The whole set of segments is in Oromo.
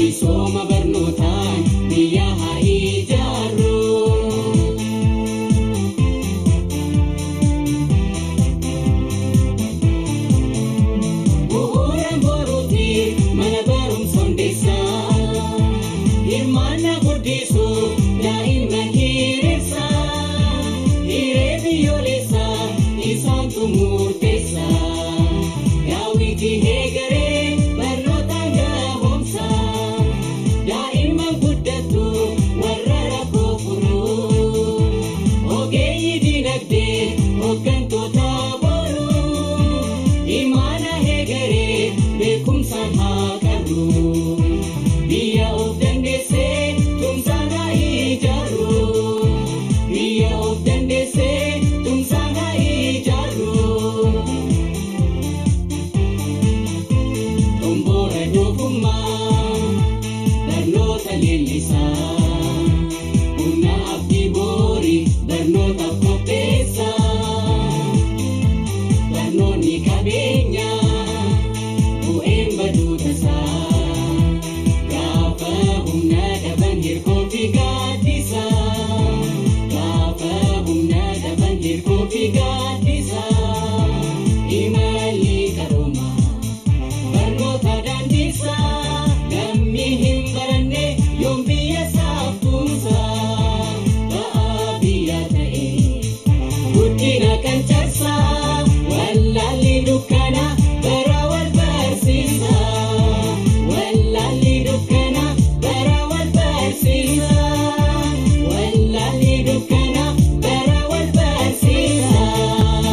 misooma barnootaan biyya haa ijaarru. Bu'uuraan boruuti mana barumsa hundeessaa hirmaannaa guddisuu daa'imman hiriirsaa hiree biyyoolessaa isaantu murteessaa daawwitii eegalee barnootaan gahoomsaa daa'imman guddattu warra rakkoo furuu ogeeyyii dinagdee hooggantoota boruu imaana eegalee beekumsaan haa qabnu biyya of dandeessee tumsaan haa ijaarru biyya of dandeessee tumsaan haa ijaarru. Tomboora doofummaa barnoota leellisaa humna abdii boorii barnoota qopheessaa barnoonni qabeenyaa bu'een baduu tasaa gaafa humna dhaban hirkoo fi gaaddisaa gaafa humna dhaban hirkoo fi gaaddisaa imalli qaroomaa. barnoota daandisaa namni hin baranne yoom biyya isaaf tumsaa ba'aa biyya ta'e guddina kan cabsaa wallaalli dukkana bara wal barsiisaa wallaalli dukkana bara wal barsiisaa wallaalli dukkana bara wal barsiisaa.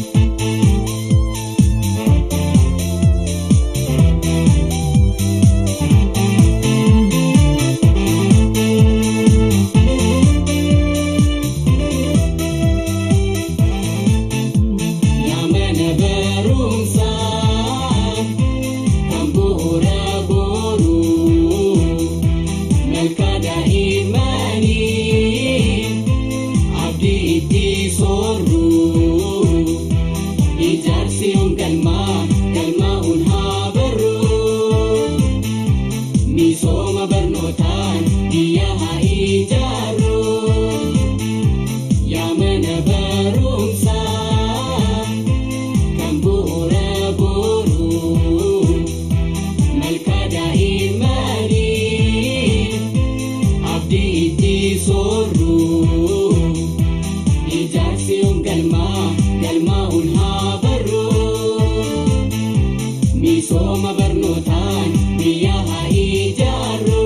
Yamana barumsaa kan bu'uura boruu malka daa'immanii abdii itti soorruu ijaarsi yoom galmaa galmaa'uun haa barruu misooma barnootaan biyya haa ijaarru. Yaa mana barumsaa kan bu'uura boruu malka daa'immanii abdii itti soorruu ijaarsi yoom galmaa galmaa'uun haa barruu misooma barnootaan biyya haa ijaarru.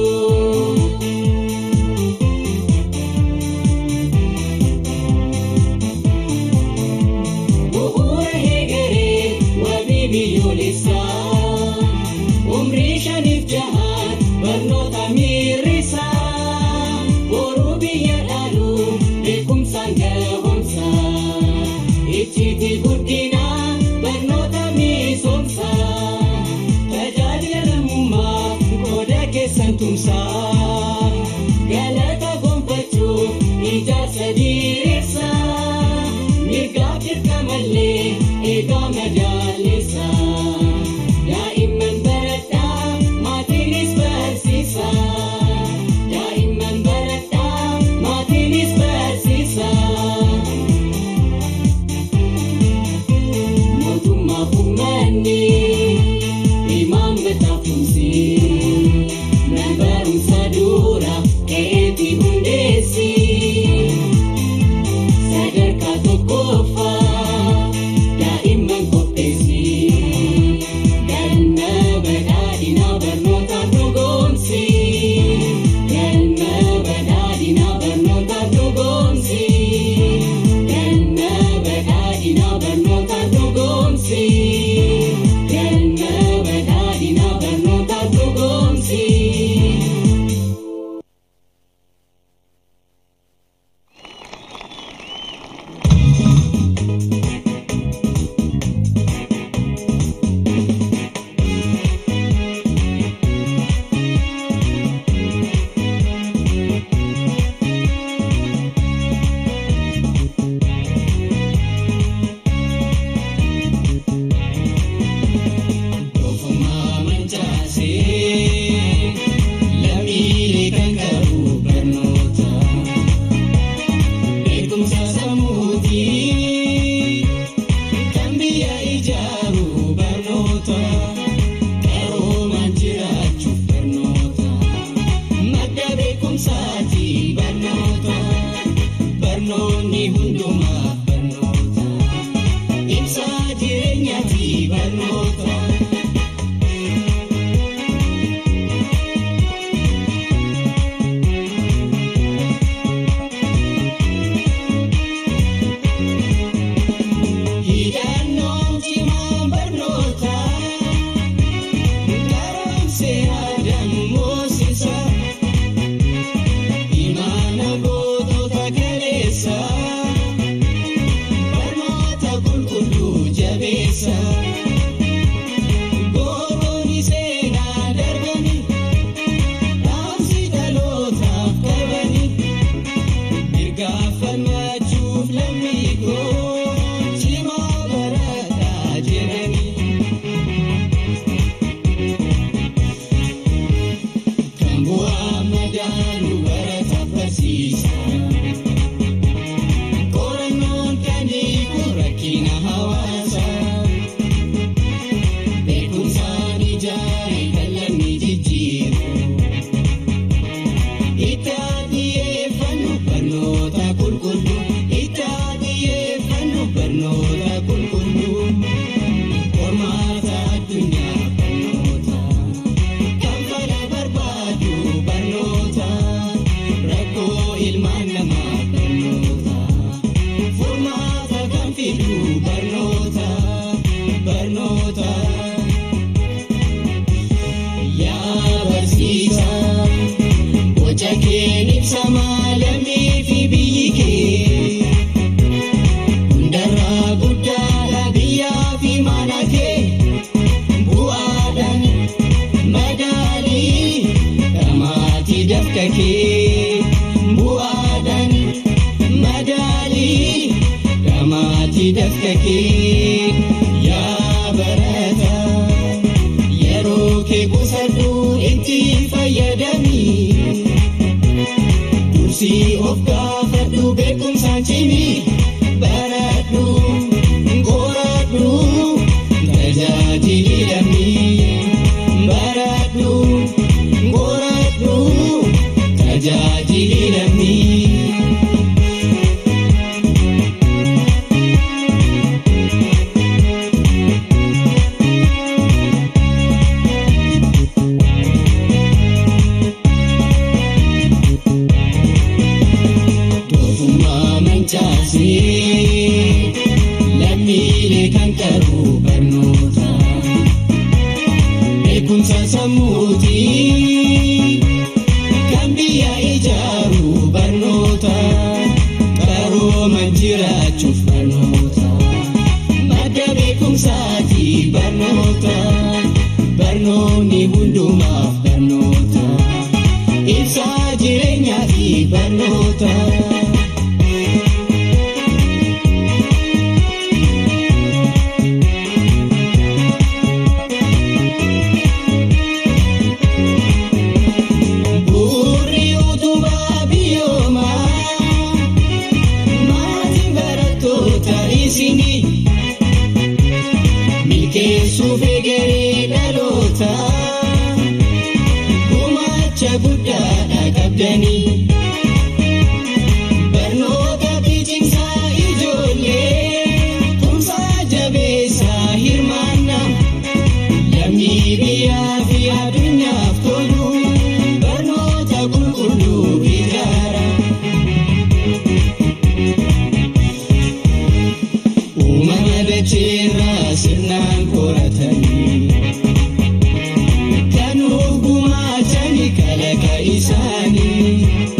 Bu'uura eegalee wabii biyyoolessaa umrii shaniif jahaan barnoota mirrisaa boruu biyya dhaaluu beekumsaan gahoomsaa icciitii guddinaa barnoota misoomsaa tajaajila lammummaa qooda keessan tumsaa galata gonfachuuf ijaarsa diriirsaa mirgaaf dirqamallee eegaa madaaleessaa daa'imman baradhaa maatiinis barsiisaa daa'imman baradhaa maatiinis barsiisaa. mootummaa uummanni imaammata tumsi nan barumsa dura ka'eeti hundeessi sadarkaa tokkoffaa daa'imman qophee. beekumsaati barnoota barnoonni hundumaaf barnoota ibsaa jireenyaati barnoota. Hidhannoon cimaa barnoota garoomsee aadaan moosisa imaana gootota kaleessa barnoota qulqulluu jabeessa gooroonni seenaa darbani dhaamsi dhalootaaf qabani mirgaaf falmachuuf lammii koo cimaa barataa jedhani. Kan bu'aa madaanu barataaf barsiisa. Qorannoon kan hiiku rakkina hawaasaa. Beekumsaan ijaare kan lammii jijjiiru. Itti xiyyeeffannu barnoota qulqulluu. Itti xiyyeeffannu barnoota qulqulluu. Qormaata addunyaa barnoota. Kan fala barbaadu barnoota. Rakkoo ilmaan namaa barnoota. Furmaata kan fidu barnoota. Barnoota. Yaa barsiisaa. Boca kee ibsa maalamii fi biyyi kee. Hundarraa guddaadha biyyaa fi mana kee. Bu'aadhaan madaalii dhamaatii dafqa kee. Bu'aadhaan madaalii dhamaatii dafqa kee. Yaa barataa yeroo kee qusadhu itti fayyadamii. Dursii of gaafadhu beekumsaan cimii baradhu qoradhu tajaajili lammii baradhu qoradhu tajaajili lammii. Doofummaa mancaasee lammiilee kan qabu barnoota. Beekumsa sammuutii kan biyya ijaaru barnoota. Qarooman jiraachuuf barnoota. Madda beekumsaati barnoota. Barnoonni hundumaaf barnoota. Ibsaa jireenyaati barnoota. Bu'uurri utubaa biyyoomaa maatiin barattoota isinii milkeessuuf egeree dhaloota gumaacha guddaadha qabdanii. Barnoota cimsaa ijoollee tumsaa jabeessaa hirmaannaa. Lammii biyyaa fi addunyaaf tolu barnoota qulqulluu ijaara. Uumama dacheerraa sirnaan qoratanii kan gumaachani kalaqa isaanii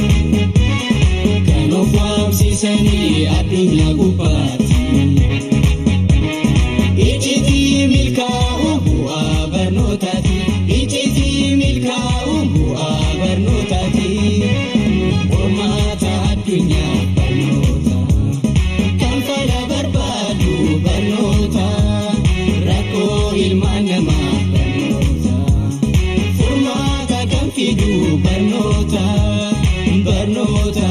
kan of waamsisanii addunyaa gubbaatti. Iccitii milkaa'u bu'aa barnootaati. Iccitii milkaa'u bu'aa barnootaati. Qormaata addunyaa barnoota. Kan fala barbaadu barnoota. Rakkoo ilmaan namaa barnoota. Furmaata kan fidu barnoota. Barnoota.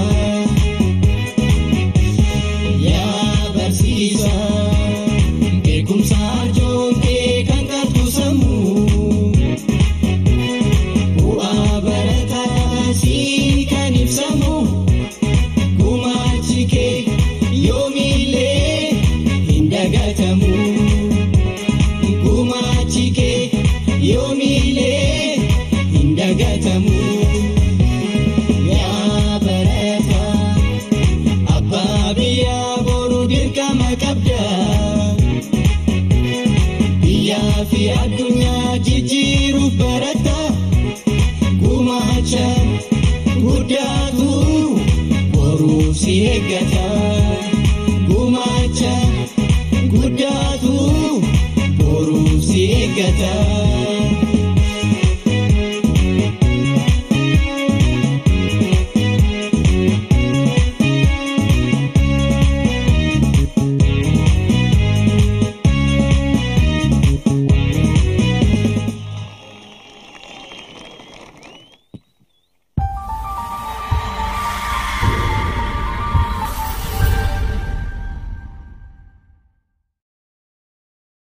Yaa barsiisaa. Beekumsa arjoontee kan qabdu sammuu bu'aa barataa sii si eeggata gumaacha guddaatu boruu si eeggata.